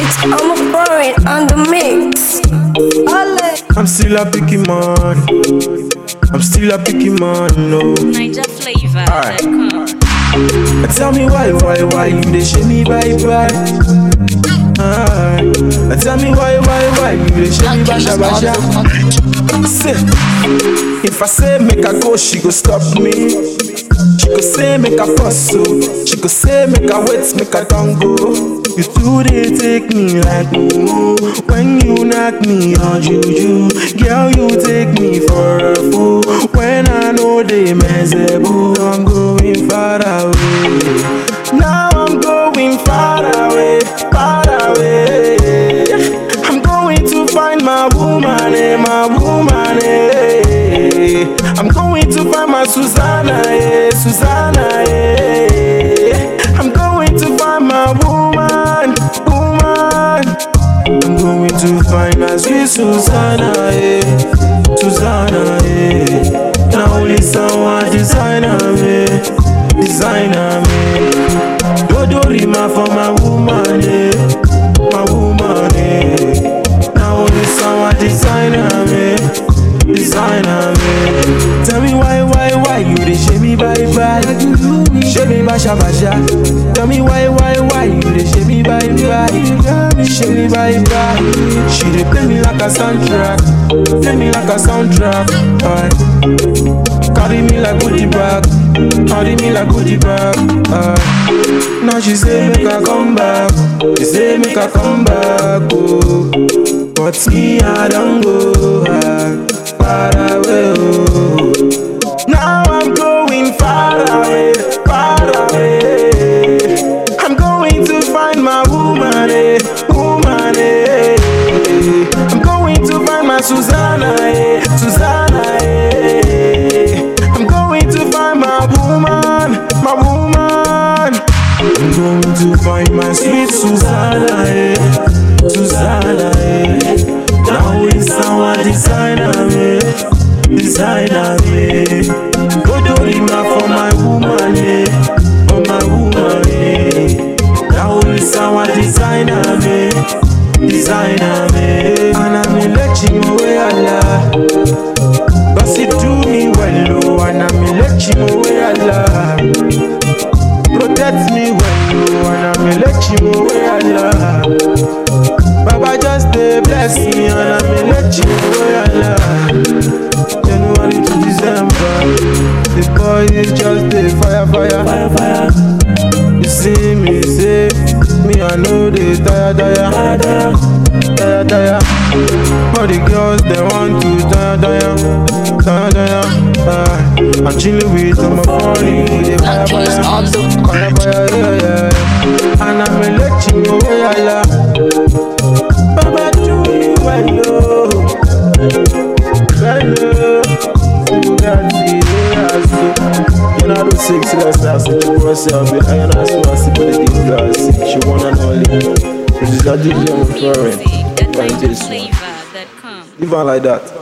It's I'm foreign on the mix. I'm still a picky man. I'm still a picky man, no. Niger flavor. Tell me why, why, why you dey shame me bye bye. Aye. Tell me why, why, why you dey shame me basha basha. Say, if I say make I go, she go stop me. She go say make I fuss so. She go say make I wait, make I don't go. You two they take me like ooh. When you knock me on juju, girl you take me for a fool. When I know they mess boo, I'm going far away. Now I'm going far away, far away. I'm going to find my woman, eh, my woman, eh. I'm going to find my Susanna, eh, Susanna, eh. I'm going to find my woman, woman. I'm going to find my sweet Susanna, eh, Susanna, eh. Now only someone designer me, designer me. Dodo rima for my woman, eh, my woman, eh. Now only someone designer me, designer me. Tell me why, why, why you dey shame me bye bye? Shame me basha basha. Tell me why, why, why you dey shame me bye bye? Shame me bye bye. She dey play me like a soundtrack, play me like a soundtrack. Aye. Carry me like goodie bag, carry me like goodie bag. Aye. Now she say make I come back, she say make I come back. Oh. But me I don't go ah, far away. Oh. Now I'm going far away, far away. I'm going to find my woman, eh, woman, eh. I'm going to find my Susanna, eh, Susanna, eh. I'm going to find my woman, my woman. I'm going to find my sweet Susanna, eh, Susanna, eh. Now it's our designer, eh, designer, eh. Go do rima for my woman, eh, for my woman, eh. Now it's our designer, eh, designer, eh. And I'm in let you away, Allah. Cause it do me well, oh, and I'm in let you away, Allah. Protect me well, oh, and I'm in let you away, Allah. Baba just dey bless me and I'm in let you away, Allah. January to December, the boy is just dey fire, fire, fire, fire. You see me say, me I know they tire, tire, tire, tire, tire. All the girls they want to tire, tire, tire, tire. Uh, I'm chilling with my phone, with the fire, Black fire, on the fire, fire, yeah, yeah. And I'm in let you away, Allah. Baba do me well, oh. well, oh. You got the ass. You know the six less ass that you press up with iron ass was but the deep glass. She wanna know it. This is a DJ on foreign. Music at Find this one. NigerFlavor.com. Leave her like that.